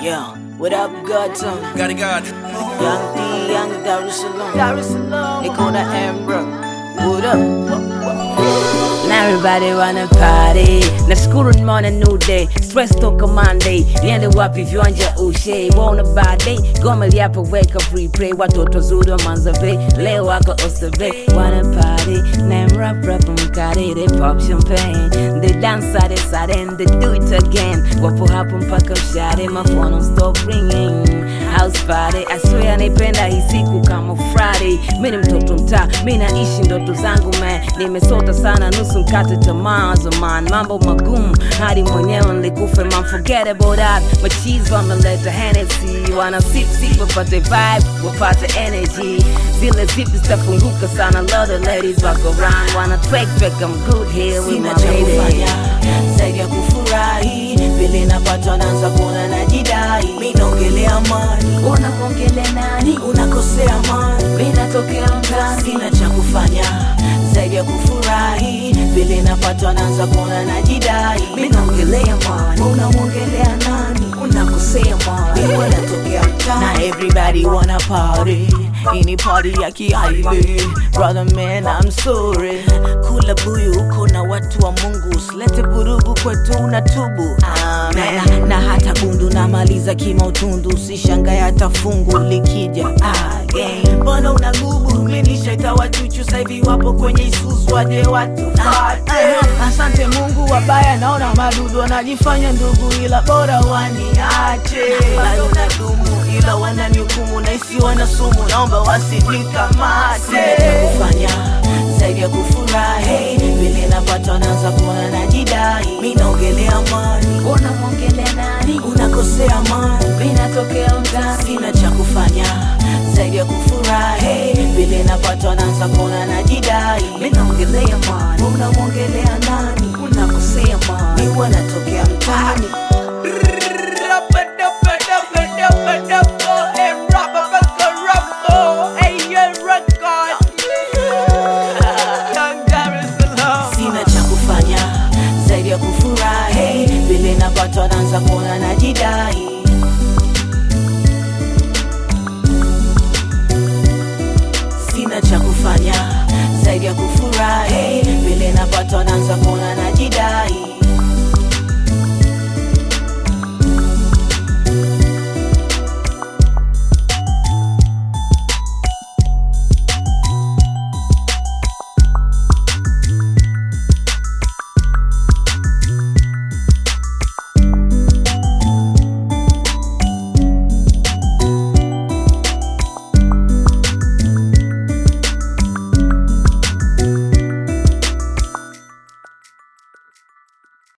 Yeah, what up, Godson? Got it, God. Young D, Young Dar es Salaam. Dar es Salaam. They call that Amber. What up? Now everybody wanna party nashukuru nimeona new day stress toka monday niende wapi viwanja ushe wona bade goma liapo weka free play watoto zuri wa manzave leo wako osave wanna party name rap rap mkari they pop champagne they dance side side and they do it again wapo hapo mpaka mshare my phone don't stop ringing house party I swear naipenda hii siku kama Friday mi ni mtoto mtaa mi naishi ndoto zangu man nimesota sana nusu mkate tamaa zaman mambo magumu hadi mwenyewe nilikufa man forget about that machizi wameleta Hennessy wana sip sip wapate vibe wapate energy zile zipi zitafunguka sana lot of ladies wako round wana twek twek I'm good here with Sina my cha lady kufanya zaidi ya kufurahi, vile napatwa naanza kuona najidai. Mi naongelea amani, unakuongelea nani unakosea amani. mi natokea mtani Sina cha kufanya zaidi ya kufurahi, vile napatwa naanza kuona najidai. Mi naongelea amani, unamwongelea nani? Unakosea amani, mi wanatokea mtaani. Na everybody wanna party ini party ya kiaili brother man I'm sorry kula buyu uko na watu wa Mungu usilete vurugu kwetu unatubu Amen. Na, na hata gundu namaliza kimautundu usishangae hata fungu likija again mbona unagubu minishaita wachuchu saivi wapo kwenye isusu waje watu fate asante Mungu wabaya naona madudu wanajifanya ndugu ila bora waniache bado nadumu ila wananihukumu naisi wana sumu naomba wasinikamate kufanya zaidi ya kufurahi vile napata naanza kuona najidai mi naongelea amani unamwongelea nani unakosea amani mi natokea mtani sina cha kufanya zaidi ya kufurahi vile napata naanza kuona najidai mi naongelea amani unamwongelea nani unakosea amani mi wanatokea mtaani